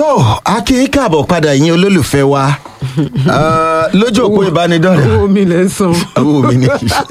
tó a kì í káàbọ̀ padà yín olólùfẹ́ wa Ah, lójú òpó ìbánidọ́rẹ̀ owó mi lè san. owó mi ní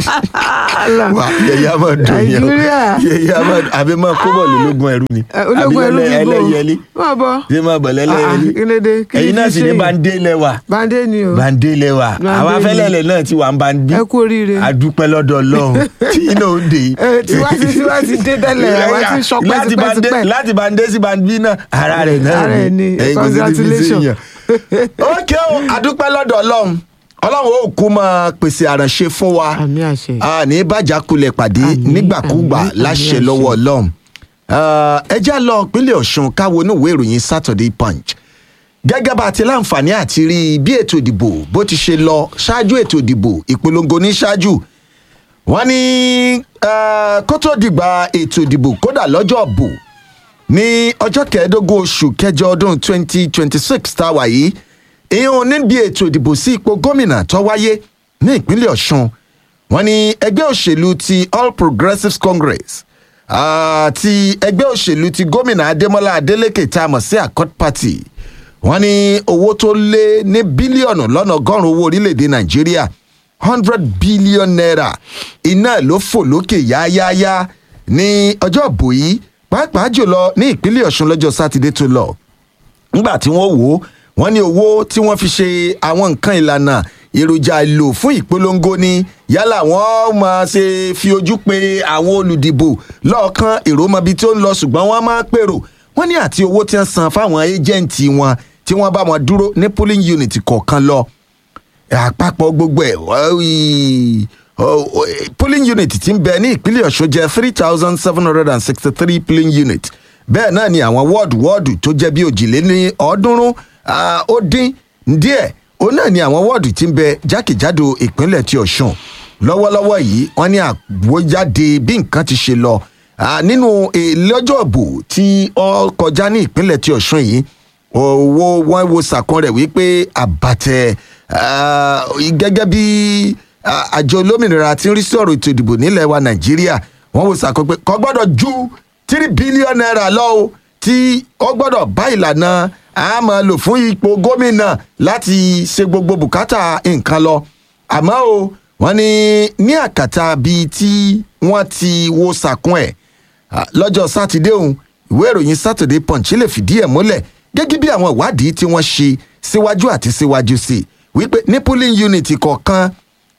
wa yẹyẹ a máa dùn yẹn o Nàìjíríà. yẹyẹ a máa àbí máa kó bọ̀ lólógún ẹrú ni Eh, ológun ẹrú Àbí bíbó ẹlẹ́yẹlé máa bọ̀. ṣé máa bọ̀ lẹ́lẹ́yẹlé Ah, ah, kí ló dé? Kí ẹ̀yin ni náà fi sì ṣe ní yìí? bande lẹ́wà bande ni o. bande lẹ́wà Bande àwọn ni. afẹ́lẹ́lẹ̀ náà ti wà ń bande ẹ kú oríire. adúpẹ́ lọ́dọ̀ ọlọ́run tí iná ó dé Eh, tiwa ti tiwa ti dé tẹ́lẹ̀ àwa ti sọpẹ́ láti bande tipẹ́tipẹ́. láti bande sí bande náà ara rẹ̀ náà Ara ẹ̀ ni. Ẹ̀yin kò sí ní fi sí Congratulations. yàn. ókè o adúpẹ́ lọ́dọ̀ ọlọ́run ọlọ́run ó kú máa pèsè àránṣe fún wa àmì àṣẹ. a ní bàjá kulẹ̀ pàdé Àmín, nígbàkúgbà àmín, àmín, láṣẹ àṣẹ. lọ́wọ́ ọlọ́run Ah, ẹ já lọ ìpínlẹ̀ ọ̀ṣun káwo ní ìwé ìròyìn saturday punch gẹ́gẹ́ bá a ti láǹfààní àti rí bí ètò ìdìbò bó ti ṣe lọ ṣáájú ètò ìdìbò ìpolongo ní ṣáájú wọ́n ní ah, kó tó dìgbà ètò ìdìbò kódà lọ́jọ́ bò ní ọjọ́ kẹẹ̀ẹ́dógún oṣù kẹjọ ọdún 2026 tá a wà yìí ìhun níbi ètò ìdìbò sí ipò gómìnà tó wáyé ní ìpínlẹ̀ ọ̀ṣun wọ́n ní ẹgbẹ́ òṣèlú ti all progressives congress àti ẹgbẹ́ òṣèlú ti gómìnà adémọlá adélèké tá a mọ̀ sí accord party wọ́n ní owó tó lé ní bílíọ̀nù lọ́nà ọgọ́rùn-ún owó orílẹ̀-èdè nàìjíríà hundred billion naira iná ló fò lókè yáyáyá ní ọjọ́ ìbò yìí pàápàá jùlọ ní ìpínlẹ̀ ọ̀ṣun lọ́jọ́ sátidé tó lọ nígbà tí wọ́n wò ó wọ́n ní owó tí wọ́n fi ṣe àwọn nǹkan ìlànà èròjà ìlò fún ìpolongo ni yálà wọ́n máa ṣe fi ojú pe àwọn olùdìbò lọ́ọ̀kan èrò mọbi tí ó ń lọ ṣùgbọ́n wọ́n máa pèrò wọ́n ní àti owó tí wọ́n san fáwọn ẹ́jẹ̀ǹtì wọn tí wọ́n bá wọn dúró ní polling unit kọ̀ọ̀kan lọ àpapọ̀ gbogbo ẹ̀ wọ́n- ọ- ọ- polling unit ti ń bẹ ní ìpínlẹ̀ ọ̀ṣun jẹ́ three thousand seven hundred and sixty three polling unit bẹ́ẹ̀ náà ni àwọn wọ́ọ̀dù wọ́ọ̀dù tó jẹ́ bí òjìléní ọ̀ọ́dúnrún ah, ó dín díẹ̀ òun náà ni àwọn wọ́ọ̀dù ti ń bẹ jákèjádò ìpínlẹ̀ ti ọ̀ṣun lọ́wọ́lọ́wọ́ yìí wọ́n ní àgbójáde bí nǹkan ti ṣe lọ Ah, nínú lọ́jọ́ ìbò tí ó kọjá ní ìpínlẹ̀ ti ọ̀ṣun yìí owó wọn wo sàkún rẹ̀ wípé àbàtẹ̀ ah, gẹ́gẹ́ bí ah, àjọ olómìnira tí ń rí sí ọ̀rọ̀ ètò ìdìbò nílẹ̀ wa nàìjíríà wọ́n wo sàkún pé kò gbọ́dọ̀ ju tírí bílíọ̀nù náírà lọ o tí ó gbọ́dọ̀ bá ìlànà a máa lò fún ipò gómìnà láti ṣe gbogbo bùkátà nǹkan lọ àmọ́ o wọ́n ní ní àkàtà bíi tí wọ́n ti wo sàkún ẹ̀ Ah, lọ́jọ́ sátidé òun ìwé ìròyìn saturday punch lè fìdí ẹ̀ múlẹ̀ gẹ́gẹ́ bí àwọn ìwádìí tí wọ́n ṣe síwájú àti síwájú sí i wípé ní polling unit kọ̀ọ̀kan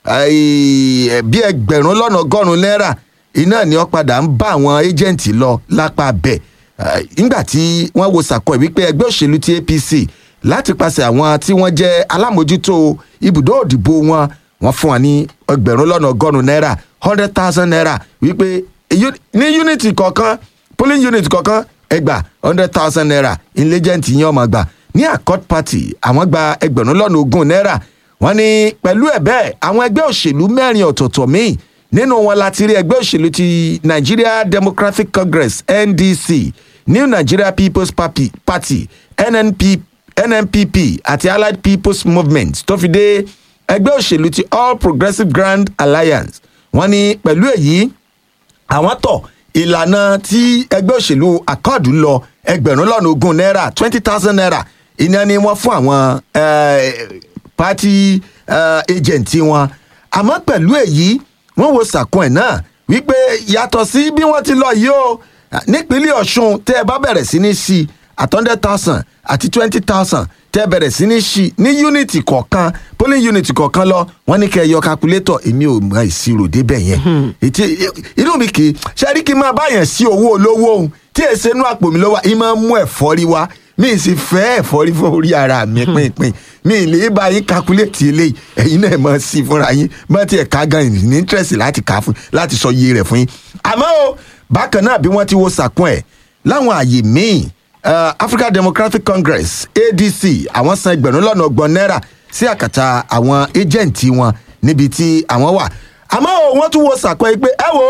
ai, eh, bí ẹgbẹ̀rún lọ́nà ọgọ́rùn-ún náírà iná ni wọ́n padà ń bá àwọn agent lọ lápá bẹ̀ nígbà tí wọ́n wo sàkọ́ ẹ̀ wípé ẹgbẹ́ òṣèlú ti apc láti pàṣẹ àwọn tí wọ́n jẹ́ alámòjútó ibùdó òdìbò wọn wọ́n fún wa ní ẹgbẹ̀rún lọ́nà ọgọ́rùn-ún náírà hundred thousand naira wípé èyí- ní unity kọ̀ọ̀kan polling unit kọ̀ọ̀kan ẹgbà hundred thousand naira inlegent yẹn ọmọ gbà ní accord party àwọn gba ẹgbẹ̀rún lọ́nà ogún náírà wọ́n ní pẹ̀lú ẹ̀ bẹ́ẹ̀ àwọn ẹgbẹ́ òṣèlú mẹ́rin ọ̀tọ̀ọ̀tọ̀ míì nínú wọn láti rí ẹgbẹ́ òṣèlú ti nigeria democratic congress ndc new nigeria people's party, party nnp nnpp àti allied people's movement tó fi dé ẹgbẹ́ òṣèlú ti all progressives grand alliance wọ́n ní pẹ̀lú èyí àwọn tọ̀ ìlànà tí ẹgbẹ́ òṣèlú akọ́ọ̀dù lọ ẹgbẹ̀rún lọ́nà ogún náírà twenty thousand naira iná ni wọ́n fún àwọn eh, party eh, agent wọn àmọ́ pẹ̀lú èyí wọ́n wo sàkún ẹ̀ náà wípé yàtọ̀ sí bí wọ́n ti lọ yìí o nípínlẹ̀ ọ̀ṣun tẹ́ ẹ bá bẹ̀rẹ̀ sí ní sí at hundred thousand àti twenty thousand tẹ́ ẹ bẹ̀rẹ̀ sí ní sí ní unity kọ̀ọ̀kan polling unit kọ̀ọ̀kan lọ wọ́n ní kẹ́ ẹ yọ calculator èmi ò mọ ìṣirò débẹ̀ yẹn ètí inú mi kì í ṣe rí kí n máa báyàn sí owó olówó òun tí èsè inú àpò mi lọ́wọ́ ì máa ń mú ẹ̀fọ́rí wá mi ì sì fẹ́ ẹ̀fọ́rí fún orí ara mi pínpín mi ì lè bá yín calculate eléyìí ẹ̀yin náà mọ̀ sí i fúnra yín bá tiẹ̀ ká gan ní interest láti kà á fún láti sọ iye rẹ̀ fún yín àmọ́ o bákan náà bí wọ́n ti wo sàkún ẹ̀ láwọn àyè míì uh, african democratic congress adc àwọn san ẹgbẹ̀rún lọ́nà ọgbọ̀n náírà sí àkàtà àwọn ẹ́jẹ̀ǹtì wọn níbi tí àwọn wà àmọ́ o wọ́n tún wo sàkún ẹ̀ pé ẹ wo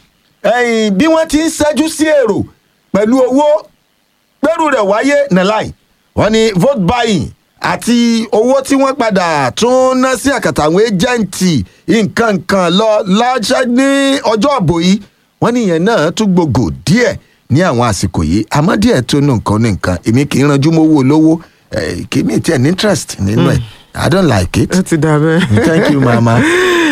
ẹ̀yìn bí wọ́n ti ń ṣẹ́jú sí èrò pẹ̀lú owó gbẹ́rù rẹ̀ wáyé nàláì wọ́n ní vote buying àti owó tí wọ́n padà tún ná sí àkàtà àwọn ẹ́jẹ̀ǹtì nǹkan kan lọ láṣẹ ní ọjọ́ àbò yìí wọ́n ní ìyẹn náà tún gbogbo díẹ̀ ní àwọn àsìkò yìí àmọ́ díẹ̀ tó nù nǹkan ní nǹkan èmi kì í ranjú mọ́ owó olówó eh, kì í mi tiẹ̀ ní interest nínú ẹ̀ i don't like it ó ti dà bẹ́ẹ̀. thank you mama.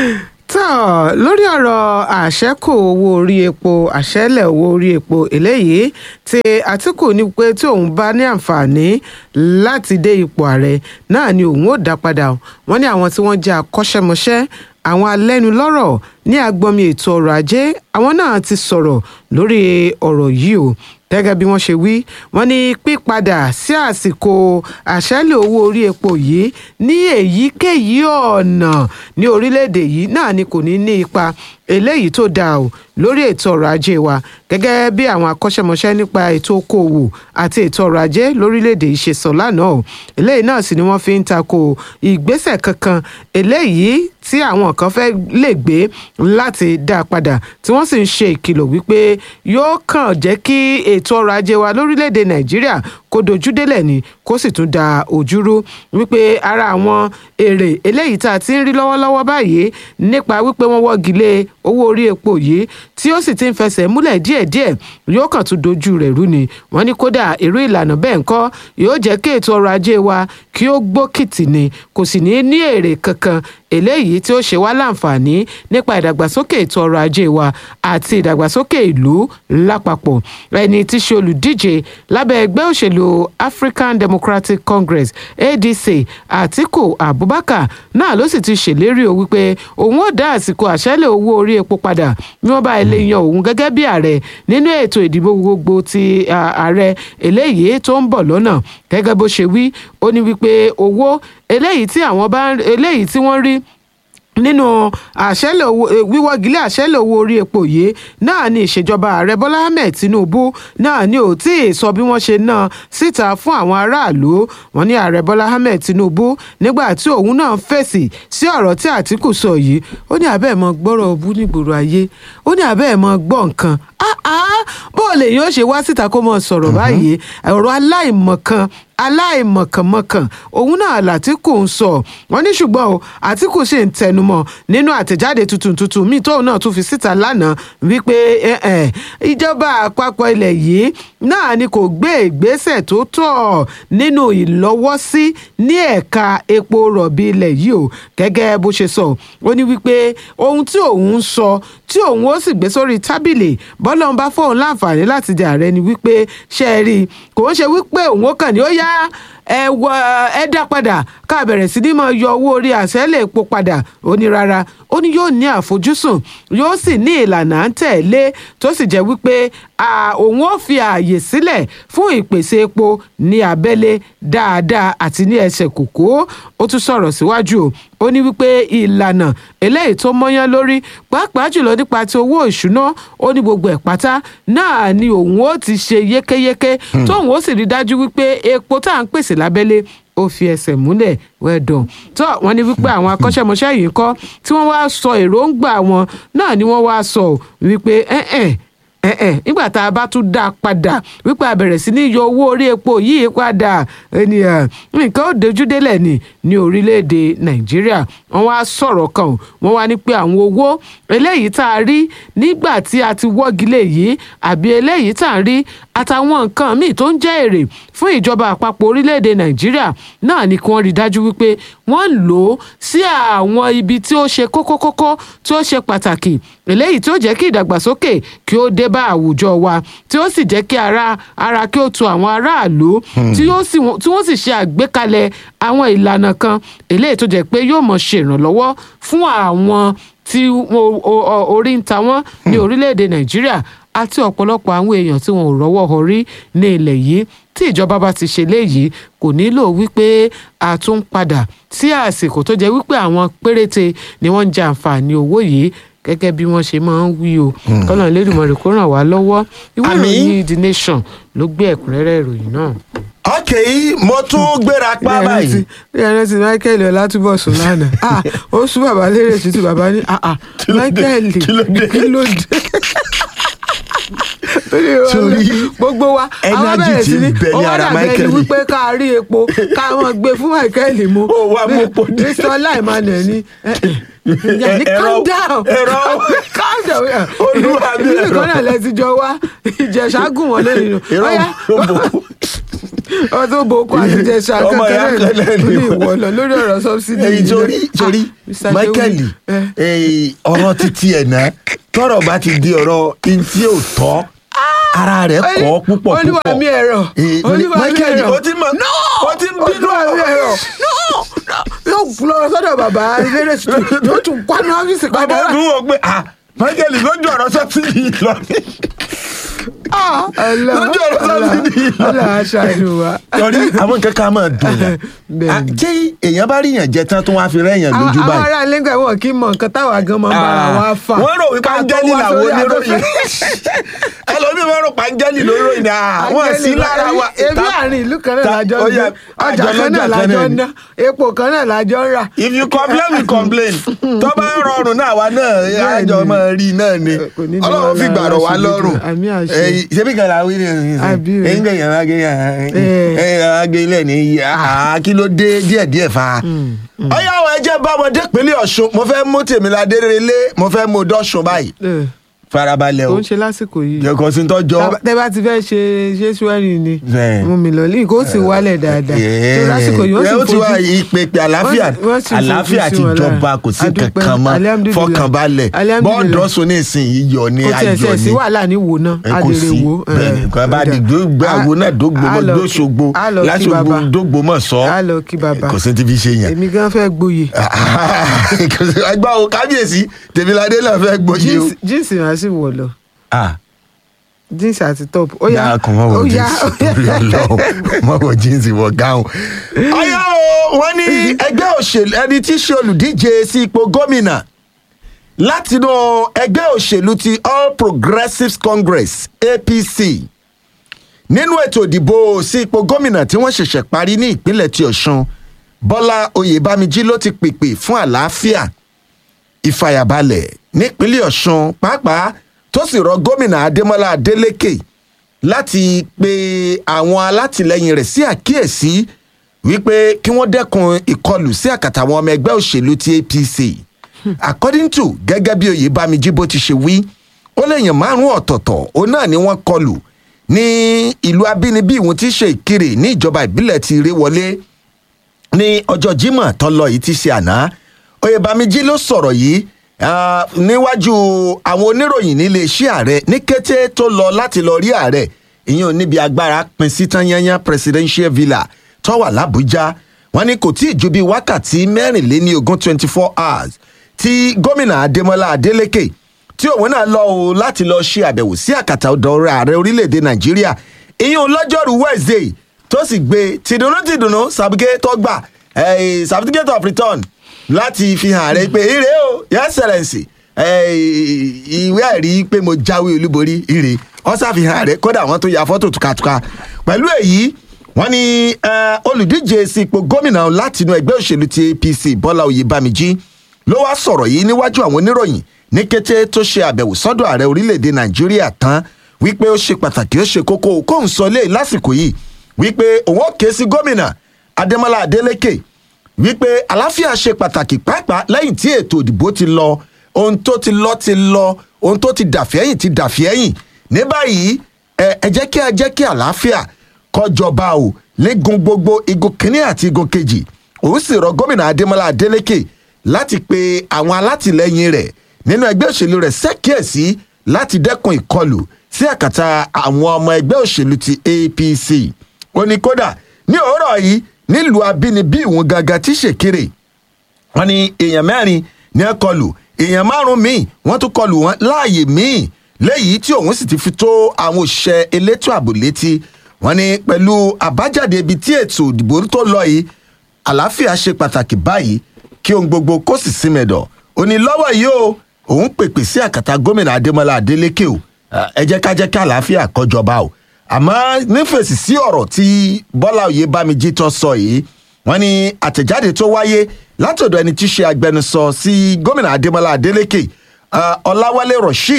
tó lórí ọ̀rọ̀ àṣẹ́kù owó orí epo àṣẹ́lẹ̀ owó orí epo eléyìí tí àtìkù ní pé tí òun bá ní àǹfààní láti dé ipò ààrẹ náà ni òun ò dá padà o. wọ́n ní àwọn tí wọ́n jẹ́ akọ́ṣẹ́mọṣẹ́ àwọn alẹ́nulọ́rọ̀ ní agbọ́nmi ètò ọrọ̀ ajé àwọn náà ti sọ̀rọ̀ lórí ọ̀rọ̀ yìí o gẹ́gẹ́ bí wọ́n ṣe wí wọ́n ní pípadà sí àsìkò àṣẹ́lẹ̀ owó orí epo yìí ní èyíkéyìí ọ̀nà ní orílẹ̀-èdè yìí náà ni kò ní ní ipa eléyìí tó dáa o lórí ètò ọrọ̀ ajé wa gẹ́gẹ́ bí àwọn akọ́ṣẹ́mọṣẹ́ nípa ètò okòòwò àti ètò ọrọ̀ ajé lórílẹ̀‐èdè yìí ṣe sọ lánàá o eléyìí náà sì ni wọ́n fi ń tako ìgbésẹ̀ kankan eléyìí tí àwọn kan fẹ́ lè gbé láti dá a padà tí wọ́n sì ń ṣe ìkìlọ̀ wípé yóò kàn jẹ́ kí ètò ọrọ̀ ajé wa lórílẹ̀‐èdè nàìjíríà kó dojú délẹ̀ ni kó sì tún da ojú rú wípé ara àwọn èrè eléyìí tá a ti ń rí lọ́wọ́lọ́wọ́ báyìí nípa wípé wọ́n wọ́gi lé owó orí epo yìí tí ó sì ti ń fẹsẹ̀ múlẹ̀ díẹ̀díẹ̀ yóò kàn tún dojú rẹ̀ rú ni wọ́n ní kódà irú ìlànà bẹ́ẹ̀ ńkọ́ yóò jẹ́ kí ètò ọrọ̀ ajé wa kí ó gbókìtì ni kò sì ní ní èrè kankan eléyìí tí ó ṣe wá láǹfààní nípa ìdàgbàsókè ètò ọrọ̀ ajé wa àti ìdàgbàsókè ìlú lápapọ̀ ẹni tí ṣe olùdíje lábẹ́ ẹgbẹ́ òṣèlú African Democratic Congress ADC Atiku Abubakar náà ló sì ti ṣèlérí o wípé òun ó dá àsìkò àṣẹ́lẹ̀ owó orí epo padà bí wọ́n bá ilé yan òun gẹ́gẹ́ bí ààrẹ nínú ètò ìdìbò gbogbo ti ààrẹ eléyìí tó ń bọ̀ lọ́nà gẹ́gẹ́ bó ṣe wí ó ní wípé owó eléyìí tí àwọn bá eléyìí tí wọ́n rí nínú àṣẹlẹ̀ owó wíwọ́gilé àṣẹlẹ̀ owó orí epo yìí náà ni ìṣèjọba ààrẹ bọ́lá ahmed tinubu náà ni ò tí ì sọ bí wọ́n ṣe ná síta fún àwọn aráàlú wọn ní ààrẹ bọ́lá ahmed tinubu nígbà tí òun náà fèsì sí ọ̀rọ̀ tí àtìkù sọ yìí ó ní abẹ́ ẹ̀ mọ gbọ́rọ̀ ọbú nígboro ayé ó ní abẹ́ ẹ̀ mọ gbọ́ nǹkan bó o lè yóò ṣe wá síta kó mọ sọ̀rọ̀ báyìí ọ̀rọ̀ aláìmọ̀kan aláìmọ̀kànmọ̀kàn òun náà làtìkù ń sọ wọn ní ṣùgbọ́n o àtìkù sì ń tẹnumọ́ nínú àtẹ̀jáde tuntun tuntun míì tóun náà tún fi síta lánàá wípé ìjọba àpapọ̀ ilẹ̀ yìí náà ni kò gbé ìgbésẹ̀ tó tọ́ nínú ìlọ́wọ́sí ní ẹ̀ka epo rọ̀bì ilẹ̀ yìí o gẹ́gẹ́ bó ṣe sọ ó ní wípé ohun tí òun ń sọ tí òun ó sì gbé sórí tábìlì bọ́lá ń bá fóun láǹfààní láti di ààrẹ ni wípé ṣe é rí i kò ń ṣe wípé òun ó kàn ní ó yá ẹ wọ ẹ dá padà ká bẹ̀rẹ̀ sí ní máa yọ owó orí àṣẹ́lẹ̀ epo padà ó ní rárá ó ní yóò ní àfojúsùn yóò sì ní ìlànà à ń tẹ̀lé tó sì jẹ́ wípé òun ó fi ààyè sílẹ̀ fún ìpèsè epo ní abẹ́lé dáadáa àti ní ẹsẹ̀ kòkó ó tún sọ̀rọ̀ síwájú o ó ní wípé ìlànà eléyìí tó mọ́yán lórí pàápàá jùlọ nípa ti owó ìṣúná ó ní gbogbo ẹ̀ pátá náà ni òun ó ti ṣe yékéyéké tóun ó sì rí dájú wípé epo tá à ń pèsè lábẹ́lé ó fi ẹsẹ̀ múlẹ̀ wẹ́dọ̀n tó wọ́n ní wípé àwọn akọ́ṣẹ́mọṣẹ́ yìí kọ́ tí wọ́n wá sọ èròǹgbà wọn náà ni wọ́n wá sọ wípé ẹ̀ẹ́n ẹ̀ẹ́n nígbà tá a bá tún dá a padà wípé a bẹ̀rẹ̀ sí ní yọ owó orí epo yìí padà ènìyàn nǹkan ó dojú délẹ̀ ní ní orílẹ̀-èdè nàìjíríà wọ́n wá sọ̀rọ̀ kan wọ́n wá ní pé àwọn owó eléyìí tá a rí nígbà tí a ti wọ́gilé yìí àbí eléyìí tá a rí àtàwọn nǹkan míì tó ń jẹ́ èrè fún ìjọba àpapọ̀ orílẹ̀-èdè nàìjíríà náà ni kí wọ́n rí dájú wípé wọ́n ń lò ó sí àwọn ibi tí ó ṣe kókókókó tí ó ṣe pàtàkì eléyìí tí ó jẹ́ kí ìdàgbàsókè kí ó dé bá àwùjọ wa tí ó sì jẹ́ kí ara ara kí ó tu àwọn aráàlú tí wọ́n sì ṣe àgbékalẹ̀ àwọn ìlànà kan eléyìí tó jẹ́ pé yóò mọ̀ ṣe ìrànlọ́wọ́ fún àwọn tí orí ń ta wọ́n ní orílẹ̀-èdè nàìjíríà àti ọ̀pọ̀lọpọ̀ àwọn èèyàn tí wọn ò rọ́wọ́ họrí ní ilẹ̀ yìí tí ìjọba bá ti ṣe léyìí kò nílò wípé a tún padà sí àsìkò tó jẹ́ wípé àwọn péréte ni wọ́n ń jẹ àǹfààní owó yìí gẹ́gẹ́ bí wọ́n ṣe máa ń wí o kọ́nà lẹ́dùnmọ̀rẹ́ kó ràn wá lọ́wọ́ ìwé ìròyìn the nation ló gbé ẹ̀kúnrẹ́rẹ́ ìròyìn náà. ok mo tún gbéra pa báyìí. bí ẹni tí michael ọlátúbọ̀sùn lánàá ah ó sún bàbá lérè tútù bàbá ní ah ah michael kí ló dé Torí wa Torí lọ, gbogbo wa àwọn energy bẹ̀rẹ̀ tí sí ní ń bẹ ní ó wá ara dàbí ẹni Michael. wípé ká rí epo ká wọn gbé fún Michael mu Ó wá mú epo dé. Mr. Emmanuel ní ẹ, ẹ, ìyá ní Ẹ̀rọ- calm down ẹ̀rọ- calm down Olúwa mi, ìlú ẹ̀rọ. kan náà lẹ́sìn jọ wá ìjẹ̀ṣà gùn wọ́n lẹ́nu nù Irọ́ Ọ̀yá, ló bò. ọdún boko àti ìjẹ̀ṣà Ọmọ ìyá kankan kan náà náà ní ni wọ́n. ìwọ lọ lórí ọ̀rọ̀ subsidy èyí yìí torí náà. torí Ah, Mr. Michael Shehu, ẹ. eh, ọ̀rọ̀ títí ẹ̀ náà tọ́rọ̀ bá ti di ọ̀rọ̀ ntí ò tọ́ ara rẹ̀ kọ́ púpọ̀ púpọ̀ olúwa mi ẹ̀rọ Eh, mo ní, olúwa mi Michael ẹ̀rọ o ti mọ̀ o ti ń bínú olúwa mi ẹ̀rọ yóò lọ sọ́dọ̀ bàbá ilé yóò tún kwanu ọ́fíìsì bàbá padà ọdún wò pé ah Michael lójú ọ̀rọ̀ sọ́sìdì lọ lójú ọ̀rọ̀ sọ́sìdì lọ. ọlọ́ aṣọ ìlú wa. torí àwọn nǹkan kan máa dùn yàn Bẹ́ẹ̀ni. Ah, ṣé èèyàn bá rí yàn jẹ tán tó wá fi rẹ́yàn àwọn lójú àwọn báyìí. ará ilé ń gbà wọn kì í mọ nǹkan táwa gan máa ń bára wa fà. wọ́n rò wípé Ká tó áńgẹ́lì wá làwọn sórí oníròyìn afẹ́fẹ́. ẹlòmíì wọ́n rò pé áńgẹ́lì ló ròyìn ní àwọn sí lára wa. ebi àárín ìlú kan náà Ta- lájọ ó ń yẹ, gbé ọjà àjọ kan náà lọ́jà kan lájọ náà ń ni. ná epo kan náà lájọ ń rà. if you complain we complain tó bá ń rọrùn náà wa náà Bẹ́ẹ̀ni. àjọ máa rí náà ni Kò ní ní ọlọ́run fi wàhálà gbàrọ̀ wá aṣọ lọ́rùn lójú. Àmì àṣẹ. Eh, ṣebí kan la wí ni Àbí o. ẹ̀yin gbẹ̀yìn àwọn agé Eh. agé ilẹ̀ ní ah, kí ló dé díẹ̀díẹ̀ fa. ọyá àwọn ẹjẹ bá ọmọdé pínlẹ̀ ọ̀ṣun mo fẹ́ mú tèmíládé relé mo fẹ́ mú dọ́ṣun báyìí Eh, farabalẹ̀ tó o ń ṣe lásìkò yìí. jẹ́kọ̀ sí tọ́jọ́ Tá- tẹ́ bá ti fẹ́ ṣe ṣé swearing ni Bẹ́ẹ̀. mú mi lọ lẹ́yìn kó sì wálẹ̀ dáadáa tó lásìkò yìí ẹ ó wọ́n ti sì wá fojú ìpèpè àlàáfíà wọ́n sì- wọ́n sì fojú àlàáfíà sí ti wọn lára. jọba kò sí Adúpẹ́, kankan mọ́ alhamdulillah. fọkànbalẹ̀ Alhamdulillah. bọ́ọ̀dọ́sùn ní ìsinyìí yọ ní kò tiẹ̀ ayọ̀ ṣe sí ni wàhálà ní wò náà ẹ a kò lè rè sí wò. bẹ́ẹ̀ni nǹkan bá di gbogbo àwo náà dógbò mọ́ dóṣogbo láṣogbo dógbò mọ́ sọ a lọ kí bàbá kò sí ti fi ṣe yẹn. èmi gan fẹ́ gboyè ẹgbẹ́ o kábíyèsí tèmíládé náà fẹ́ gbòye o. Jeans- jíǹsì máa sì wọ̀ lọ Ah, jíǹsì àti top ó yá dáa kan mọ́ wọ ó yá jíǹsì torí ọlọ́run mọ́ wọ jíǹsì wọ gáhùn. ọyá o wọ́n ní ẹgbẹ́ òṣèlú ẹni tí í ṣe olùdíje sí ipò gómìnà látinú ẹgbẹ́ òṣèlú ti all progressives congress apc nínú ètò ìdìbò sí ipò gómìnà tí wọ́n ṣẹ̀ṣẹ̀ parí ní ìpínlẹ̀ ti ọ̀ṣun bọ́lá oyèbámijí ló ti pèpè fún àlàáfíà ìfàyàbalẹ̀ nípínlẹ̀ ọ̀ṣun pàápàá tó sì rọ gómìnà adémọlá adélèké láti pe àwọn alátìlẹyìn rẹ̀ sí àkíyèsí wípé kí wọ́n dẹ́kun ìkọlù sí àkàtà àwọn ọmọ ẹgbẹ́ òṣèlú ti apc according to gẹ́gẹ́ bí oyèbámijí bó ti ṣe wí ó léèyàn márùn-ún ọ̀tọ̀ọ̀tọ̀ òun náà ni wọ́n kọlù ní ìlú abínibí ìwọ̀n tí í ṣe ìkirè ní ìjọba ìbílẹ̀ ti ìrèwọlé ní ọjọ́ Jímọ̀ tó lọ yìí ti ṣe àná oyèbámijí ló sọ̀rọ̀ yìí ah, níwájú àwọn oníròyìn nílé iṣẹ́ ààrẹ ní kété tó lọ láti lọ rí ààrẹ ìyẹn níbi agbára pin sí tán yányán presidential villa tó wà lábújá wọn ní kò tí ì ju bíi wákàtí mẹ́rìnléní ogún twenty four hours tí gómìnà adémọlá adélèké tí òun náà lọ o láti lọ ṣe àbẹ̀wò sí àkàtà ọ̀dọ̀ ààrẹ orílẹ̀-èdè nàìjíríà ìyẹn lọ́jọ́rú wednesday tó sì gbé tìdùnnú tìdùnnú sàbíkẹ́ tó gbà eh, certificate of return láti fi hàn ààrẹ pé ire o your excellence eh, ìwé ẹ̀rí pé mo jáwé olúborí ire wọ́n ṣàfihàn ààrẹ kódà wọ́n tó ya fọ́tò tukatuka pẹ̀lú èyí wọ́n ní eh, olùdíje sí ipò gómìnà látinú ẹgbẹ́ òṣèlú ti apc bọ́lá oyèbámijí ló wá sọ̀rọ̀ yìí níwájú àwọn oníròyìn ní kété tó ṣe àbẹ̀wò sọ́dọ̀ ààrẹ orílẹ̀-èdè nàìjíríà tán wípé ó ṣe pàtàkì ó ṣe kókó kóun sọ lé lásìkò yìí wípé òun ó ké sí gómìnà adémọlá adélèké wípé àlàáfíà ṣe pàtàkì pàápàá lẹ́yìn tí ètò ìdìbò ti lọ ohun tó ti lọ ti lọ ohun tó ti dàfẹ́yìn ti dàfẹ́yìn ní báyìí ẹ ẹ jẹ́ kí ẹ jẹ́ kí àlàáfíà kọjọba o légun gbogbo igun kínní àti igun kejì òun sì rọ gómìnà adémọlá adélèké láti pe àwọn alátìlẹyìn rẹ̀ nínú ẹgbẹ́ òṣèlú rẹ̀ ṣàkíyèsí láti dẹ́kun ìkọlù sí àkàtà àwọn ọmọ ẹgbẹ́ òṣèlú ti apc ó ní kódà ní òwúrọ̀ yìí nílùú abínibí ìwọ̀n gangan tí ṣèkéré wọn ní èèyàn mẹ́rin ní ẹ kọlù èèyàn márùn míì wọ́n tún kọlù wọn láàyè míì léyìí tí òun sì ti fi tó àwọn òṣìṣẹ́ elétò ààbò létí wọn ní pẹ̀lú àbájáde ibi tí ètò ìdìbò tó lọ yìí àlàáfíà ṣe pàtàkì báyìí kí ohun gbogbo kó sì sí mẹ́dọ̀ ó ní lọ́wọ́ yìí o òun pèpè sí àkàtà gómìnà adémọlá adélékè o ẹ jẹ́ ká jẹ́ kí àlàáfíà kọjọba o àmọ́ nífẹ̀sì sí ọ̀rọ̀ tí bọ́lá oyèbámijí tó sọ yìí wọ́n ní àtẹ̀jáde tó wáyé látọ̀dọ̀ ẹni tí í ṣe agbẹnusọ sí gómìnà adémọlá adélékè ọláwálé rasheed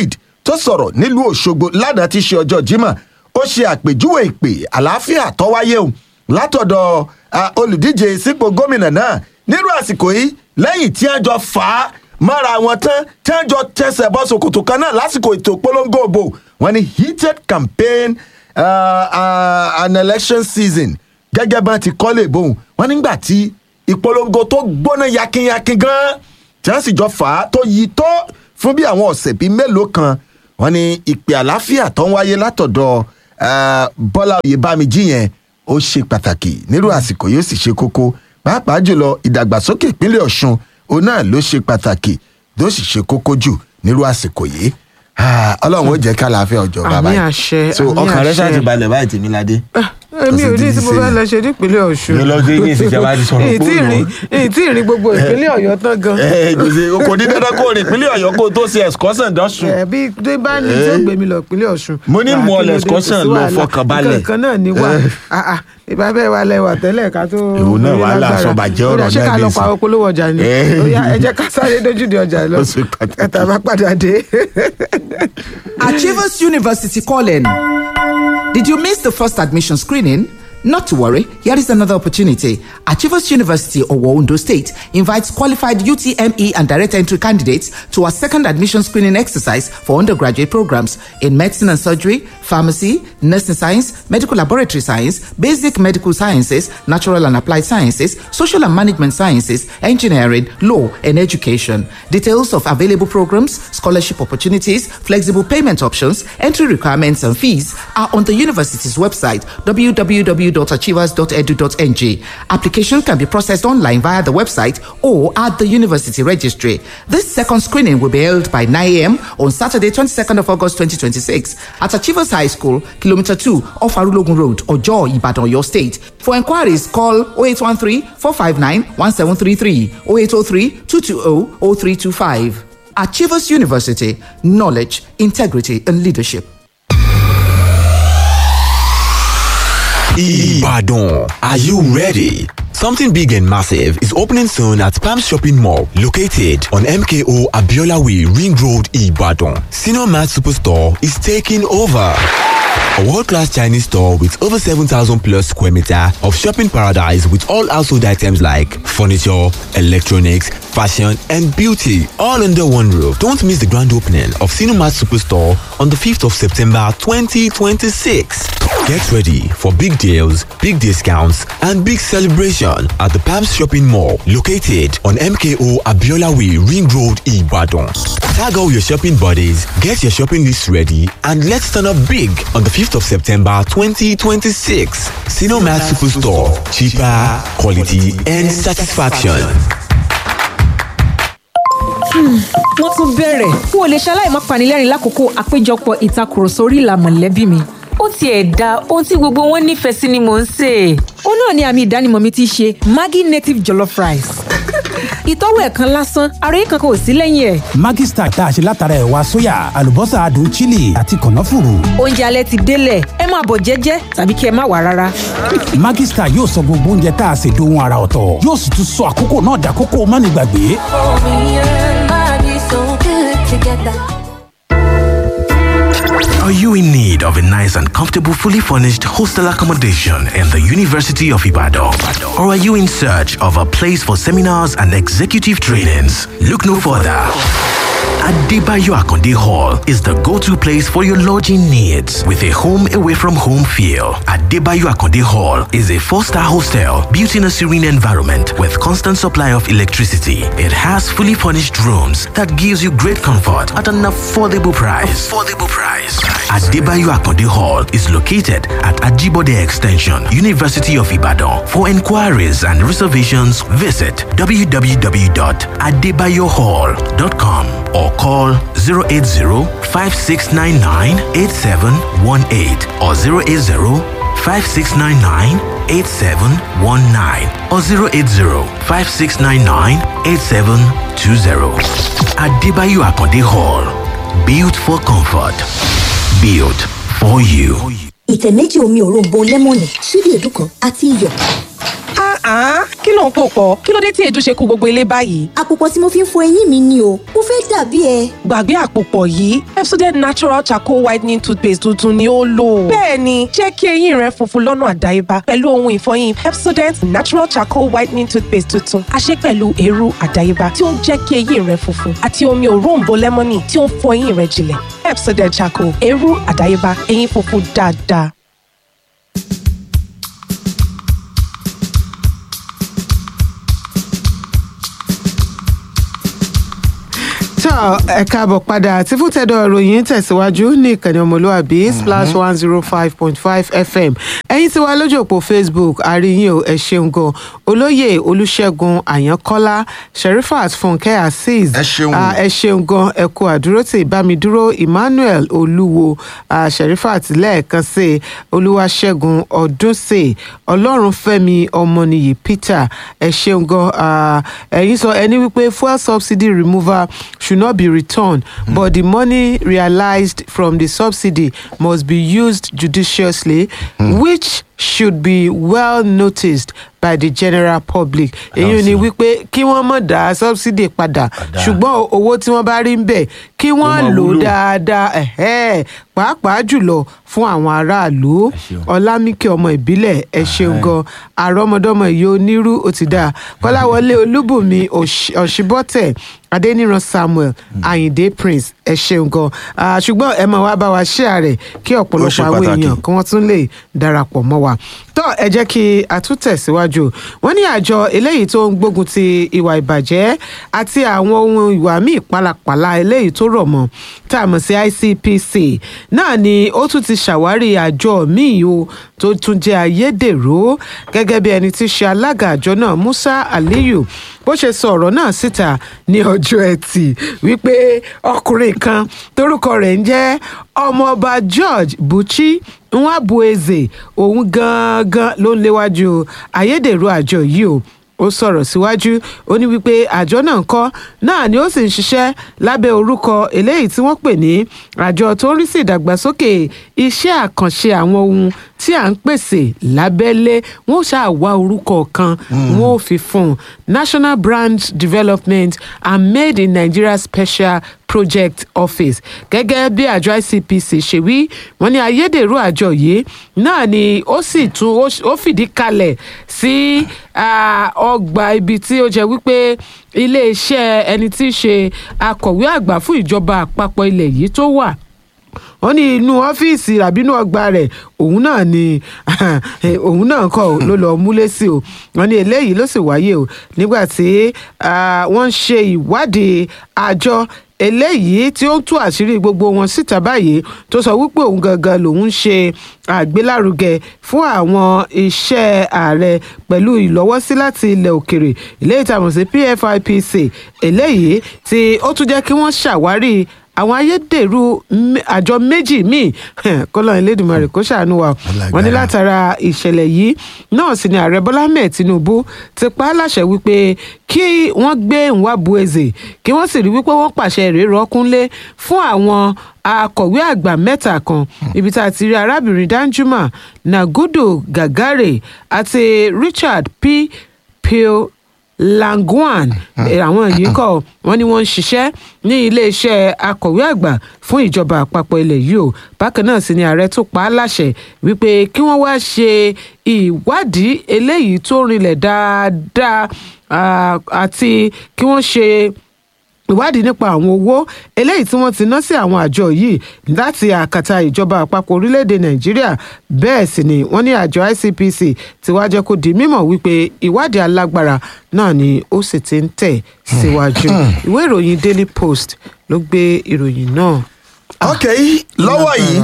tó sọ̀rọ̀ nílùú òṣogbo lánàá ti ṣe ọjọ́ jímọ̀ ó ṣe àpèjúwe ìpè àlàáfíà tó wáyé o látọ̀dọ̀ ah, olùdíje sípò gómìnà náà nírú àsìkò yìí lẹ́yìn tí wọ́n jọ fà á mọ́ra wọn tán tí wọ́n jọ tẹsẹ̀ bọ́ ṣòkòtò kan náà lásìkò ètò ìpolongo òbò wọn ni heated campaign uh, uh, an election season gẹ́gẹ́ bá ti kọ́lé ìbòhùn wọn nígbà tí ìpolongo tó gbóná yakinyakin gan tí wọ́n sì jọ fà á tó yí tó fún bí àwọn ọ̀sẹ̀ bíi mélòó kan wọn ni ìpè àlàáfíà tó ń wáyé látọ̀dọ̀ uh, bọ́lá oyèbámijí yẹn ó ṣe pàtàkì nírú àsìkò yóò sì ṣe kókó pàápàá jùlọ ìdàgbàsókè ìpínlẹ̀ ọ̀ṣun òun náà ló ṣe pàtàkì ló sì ṣe kókó jù nírú àsìkò yìí Ah, ọlọ́run ó jẹ́ ká láàfin ọjọ́ Àmì bàbá àṣẹ, so àmì ọkàn rẹ àṣẹ. ṣáà ti balẹ̀ báyìí tèmi ládé. èmi ò Kò sí ní ti tí mo ṣe. fẹ́ lọ ṣe nípínlẹ̀ ọ̀ṣun Ní lọ sí ní ìsìnjọba ti sọ̀rọ̀ èyí tí pé ó ìrìn èyí tí ìrìn gbogbo ìpínlẹ̀ ọ̀yọ́ tán gan ẹ kò sí kò ní dandan kó rìn ìpínlẹ̀ ọ̀yọ́ kó o tó ṣe excursion dọ́sùn. ẹ bí dé bá ní tí ó gbé mi lọ ìpínlẹ̀ ọ̀ṣun. Mo ní Rà mú ọ kí ló dé, excursion kò sí lọ wàhálà. fọkànbalẹ̀. nǹkan kan náà ní wà Ah, ah, ìbá bẹ́ẹ̀ wà lẹ́wà tẹ́lẹ̀ ká tó. Èwo náà rí wàhálà lágbára. àsọ̀bàjẹ́ Ó dà, ọ̀rọ̀ ṣé ká náà lọ dé pa sí. olówó ọjà ni Eh. Ó yá, ẹ jẹ́ ká sáré dójúde ọjà lọ Ó ṣe pàtàkì. ẹ̀ta bá padà dé. Achievers University calling. Did you miss the first admission screening? Not to worry, here is another opportunity. Achievers University of Ondo State invites qualified UTME and direct entry candidates to a second admission screening exercise for undergraduate programs in medicine and surgery, pharmacy, nursing science, medical laboratory science, basic medical sciences, natural and applied sciences, social and management sciences, engineering, law, and education. Details of available programs, scholarship opportunities, flexible payment options, entry requirements, and fees are on the university's website www.achievers.edu.ng. Application can be processed online via the website or at the university registry. This second screening will be held by 9 a.m. on Saturday, 22nd of August 2026 at Achievers High School, Kilometer 2 off Arulogun Road, Ojo, Ibadan, your state. For inquiries, call 0813 459 1733 0803 220 0325. Achievers University, knowledge, integrity, and leadership. Ibadan, are you ready? Something big and massive is opening soon at Palm Shopping Mall, located on MKO Abiola Way, Ring Road, Ibadan. Senior Mart Superstore is taking over. A world-class Chinese store with over 7,000 plus square meter of shopping paradise with all household items like furniture, electronics, fashion, and beauty all under one roof. Don't miss the grand opening of Cinemat Superstore on the 5th of September 2026. Get ready for big deals, big discounts, and big celebration at the Palms Shopping Mall located on MKO Abiola Way, Ring Road, Ibadan. Tag all your shopping buddies, get your shopping list ready, and let's turn up big on the 5th of September 2026. Cinemat Superstore. Cheaper, quality, and satisfaction. wọ́n tún bẹ̀rẹ̀ n ò lè ṣaláì má panilẹ́rìn lákòókò àpéjọpọ̀ ìtakùrọ̀sọ orí ìlà mọ̀lẹ́bí mi. ó tiẹ̀ da ohun tí gbogbo wọn nífẹ̀ẹ́ sí ni mò ń sè é. ó náà ni àmì ìdánimọ̀ mi ti ṣe maggi native jollof rice. ìtọ́wò ẹ̀ kan lásán àròyé kankan ò sí lẹ́yìn ẹ̀. Maggi Star tá a ṣe látara ẹ̀wà sóyà àlùbọ́sà adùn chili àti kànáfùrù. oúnjẹ alẹ́ ti délẹ̀ ẹ máa bọ̀ jẹ́jẹ́ tàbí kí ẹ má wà rárá. Maggi Star yóò sọ gbogbo oúnjẹ tá a ṣe dohun ara ọ̀tọ̀ yóò sì tún sọ àkókò náà dàkókò mánigbàgbé. Are you in need of a nice and comfortable, fully furnished hostel accommodation in the University of Ibadan? Or are you in search of a place for seminars and executive trainings? Look no further. Adebayo Akonde Hall is the go-to place for your lodging needs with a home away from home feel. Adebayo Akonde Hall is a four-star hostel built in a serene environment with constant supply of electricity. It has fully furnished rooms that gives you great comfort at an affordable price. Affordable price. Adebayo Akonde Hall is located at Ajibode Extension, University of Ibadan. For inquiries and reservations, visit www.adebayohall.com or call 080-5699-8718 or 080-5699-8719 or 080-5699-8720. Adebayo Akonde Hall. Built for comfort. Built for you. ìtẹ̀ méjì omi òróǹbó lẹ́mọ̀nì ṣíbí èédú kan àti iyọ̀. Ah, kí ló ń pò pọ̀? Kí ló dé tí èdè ṣe kú gbogbo ilé báyìí? àpòpọ̀ tí mo fi ń fọ eyín mi ni o mo fẹ́ dàbí ẹ. Gbàgbé àpòpọ̀ yìí, Pepsodent Natural Charcoal Whitening Toothpaste tuntun ni ó lò. Bẹ́ẹ̀ni, jẹ́ kí eyín rẹ funfun lọ́nà àdáyébá pẹ̀lú ohun ìfọyín Pepsodent Natural Charcoal Whitening Toothpaste tuntun. A ṣe pẹ̀lú eérú àdáyébá tí ó ń jẹ́ kí eyín rẹ funfun àti omi òróǹbó lẹ́mọ́nì tí ó ń fọ eyín rẹ jinlẹ̀. Pepsodent Charcoal, eérú àdáyébá, eyín funfun dáadáa. tó ẹ káàbọ̀ padà tí fúntẹ̀dọ̀ ìròyìn tẹ̀síwájú ní ìkànnì ọmọlúwàbí splash one zero five point five fm ẹ̀yin tí wà lójú òpó facebook àríyìn o ẹ ṣeun gan olóyè olùṣègùn àyànkọ́lá sherifat fúnkẹ́ azeez Ẹ ṣeun. Ah, ẹ ṣeun gan ẹ kú àdúrótì bámidúró emmanuel olúwo ah, sherifat lẹ́ẹ̀kan sí i olúwaṣẹ́gun ọdúnṣe ọlọ́runfẹ́mi ọmọnìyí peter ẹ ṣeun gan ah, ẹ̀yin sọ ẹni wípé fuel subsidy removal should not be returned but the money realized from the subsidy must be used judiciously which should be well noticed by the general public èyí ni wípé kí wọ́n mọ̀ dá subsidy padà ṣùgbọ́n owó tí wọ́n bá rí ń bẹ̀ kí wọ́n lò ó dáadáa ẹ̀hẹ́, pàápàá jùlọ fún àwọn aráàlú ọlámíkẹ́ ọmọ ìbílẹ̀ ẹ ṣeun gan àrọ́mọdọ́mọ ìyá onírú ó ti dáa kọ́láwọlé olúbùnmi Òṣì- ọ̀ṣibọ́tẹ̀ adéníran samuel ayinde prince ẹ ṣeun gan Ah, ṣùgbọ́n ẹ máa wá bá wa ṣíà rẹ̀ kí ọ̀pọ̀lọpọ̀ àwọn pàtàkì. èèyàn kí wọ́n tún lè darapọ̀ mọ́ wa tó ẹ jẹ́ kí a tún tẹ̀síwájú wọ́n ní àjọ eléyìí tó ń gbógun ti ìwà ìbàjẹ́ àti àwọn ohun ìwà míì pálapàla eléyìí tó rọ̀ mọ́ tá a mọ̀ sí icpc náà ni ó tún ti ṣàwárí àjọ míì o tó tún jẹ́ ayédèrú gẹ́gẹ́ bí ẹni tí í ṣe alága àjọ náà musa aliyu bó ṣe sọ ọ̀rọ̀ náà síta ní ọjọ́ ẹtì wípé ọkùnrin kan torúkọ rẹ̀ ń jẹ́ ọmọọba george buchi nwabueze òun gangan ló ń léwájú ayédèrú àjọ yìí o ó sọ̀rọ̀ síwájú ó ní wípé àjọ náà ń kọ́ náà ni ó sì ń ṣiṣẹ́ lábẹ́ orúkọ eléyìí tí wọ́n pè ní àjọ tó ń rí sí ìdàgbàsókè iṣẹ́ àkànṣe àwọn ohun tí à ń pèsè lábẹ́lé wọ́n ṣáà wá orúkọ kan wọ́n ò fi fún un national brand development and made in nigeria special project office gẹ́gẹ́ bí àjọ icpc ṣe wí wọ́n ní ayédèrú àjọ yìí náà ni ó sì tún ó ṣ- ó fìdí kalẹ̀ sí ah, ọgbà ibi tí ó jẹ́ wípé iléeṣẹ́ ẹni tí í ṣe akọ̀wé àgbà fún ìjọba àpapọ̀ ilẹ̀ yìí tó wà wọ́n ní inú ọ́fíìsì àbí inú ọgbà rẹ̀ òun náà ni òun náà kọ́ ò ló lọ́ọ́ múlé sí o wọ́n ní eléyìí ló sì wáyé o nígbà tí ah, wọ́n ń ṣe ìwádìí àjọ eléyìí tí ó ń tú àṣírí gbogbo wọn síta báyìí tó sọ wípé òun gangan lòun ń ṣe àgbélárugẹ fún àwọn iṣẹ́ ààrẹ pẹ̀lú ìlọ́wọ́sí láti ilẹ̀ òkèrè eléyìí tá a mọ̀ sí pfipc eléyìí tí ó tún jẹ́ kí wọ́n ṣàwárí àwọn ayédèrú mé- àjọ méjì míì kọ́lọ́ elédùnmarè kó ṣàánú wa wọ́n ní látara ìṣẹ̀lẹ̀ yìí náà sì ni ààrẹ bọ́lá ahmed tinubu ti pa á láṣẹ wípé kí wọ́n gbé nwabueze kí wọ́n sì rí wípé wọ́n pàṣẹ rèé rọ́kúnlé fún àwọn akọ̀wé àgbà mẹ́ta kan ibi tá a ti rí arábìnrin danjuma nagudu gagare àti richard p pio langwan Eh, àwọn yìí kọ wọn ni wọn ń ṣiṣẹ́ ní iléeṣẹ́ akọ̀wé àgbà fún ìjọba àpapọ̀ ilẹ̀ yìí o bákan náà sì ni ààrẹ tó pa á láṣẹ wípé kí wọ́n wá ṣe ìwádìí eléyìí tó rinlẹ̀ dáadáa ah, àti kí wọ́n ṣe ìwádìí nípa àwọn owó eléyìí tí wọ́n ti ná sí àwọn àjọ yìí láti àkàtà ìjọba àpapọ̀ orílẹ̀-èdè nàìjíríà bẹ́ẹ̀ sì ni wọ́n ní àjọ icpc ti wá jẹ́ kó di mímọ̀ wípé ìwádìí alágbára náà ni ó sì ti ń tẹ̀ síwájú ìwé ìròyìn daily post ló gbé ìròyìn náà. ok lọ́wọ́ yìí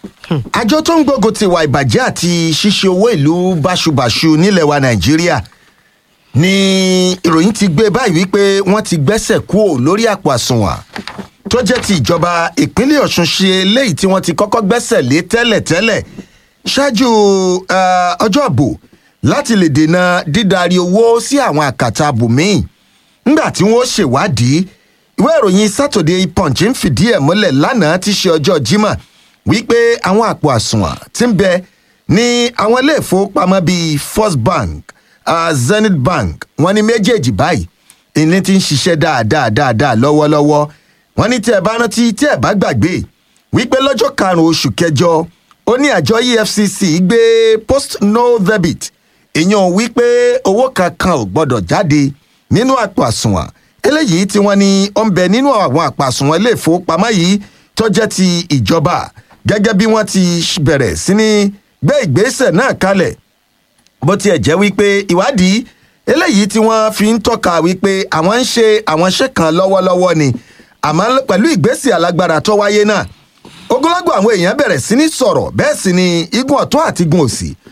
àjọ tó ń gbógun ti ìwà ìbàjẹ́ àti ṣíṣe owó ìlú báṣubàṣu nílẹ̀ wa nàìjíríà ni ìròyìn ti gbé báyìí wípé wọ́n ti gbẹ́sẹ̀ kúò lórí àpò àsùnwọ̀n tó jẹ́ ti ìjọba ìpínlẹ̀ ọ̀ṣun ṣe eléyìí tí wọ́n ti kọ́kọ́ gbẹ́sẹ̀ lé tẹ́lẹ̀tẹ́lẹ̀ ṣáájú eh, ọjọ́ àbò láti lè dènà dídarí owó sí àwọn àkàtà abòmíì ńgbà tí wọ́n ṣèwádìí ìwé ìròyìn saturday punch ń fìdí ẹ̀ múlẹ̀ lánàá tí ṣe ọjọ́ jimá wípé àwọn àpò àsùnwọ̀n ti ń bẹ ní àwọn ilé ìfowópamọ́ bíi first bank uh, zenith bank wọ́n ní méjèèjì báyìí ìní ti ń ṣiṣẹ́ dáadáa dáadáa lọ́wọ́lọ́wọ́ wọ́n ní tí ẹ bá rántí tí ẹ bá gbàgbé wípé lọ́jọ́ karùn-ún oṣù kẹjọ ó ní àjọ efcc gbé post no debit ìyẹn wípé owó kankan ò gbọ́dọ̀ jáde nínú àpò àsùnwọ̀n eléyìí tí wọ́n ní ó ń bẹ nínú àwọn àpò àsùnwọ̀n ilé ìfowópamọ́ yìí tó jẹ́ ti ìjọba gẹ́gẹ́ bí wọ́n ti bẹ̀rẹ̀ sí ní gbé ìgbésẹ̀ náà kalẹ̀ bó tiẹ̀ jẹ́ wípé ìwádìí eléyìí tí wọ́n fi ń tọ́ka wípé àwọn ń ṣe àwọn iṣẹ́ kan lọ́wọ́lọ́wọ́ ni àmọ́ pẹ̀lú ìgbésẹ̀ alágbára tó wáyé náà ogunlọ́gọ̀ àwọn èèyàn bẹ̀rẹ̀ sí ní sọ̀rọ̀ bẹ́ẹ̀ sì ni igun ọ̀tún àti igun òsì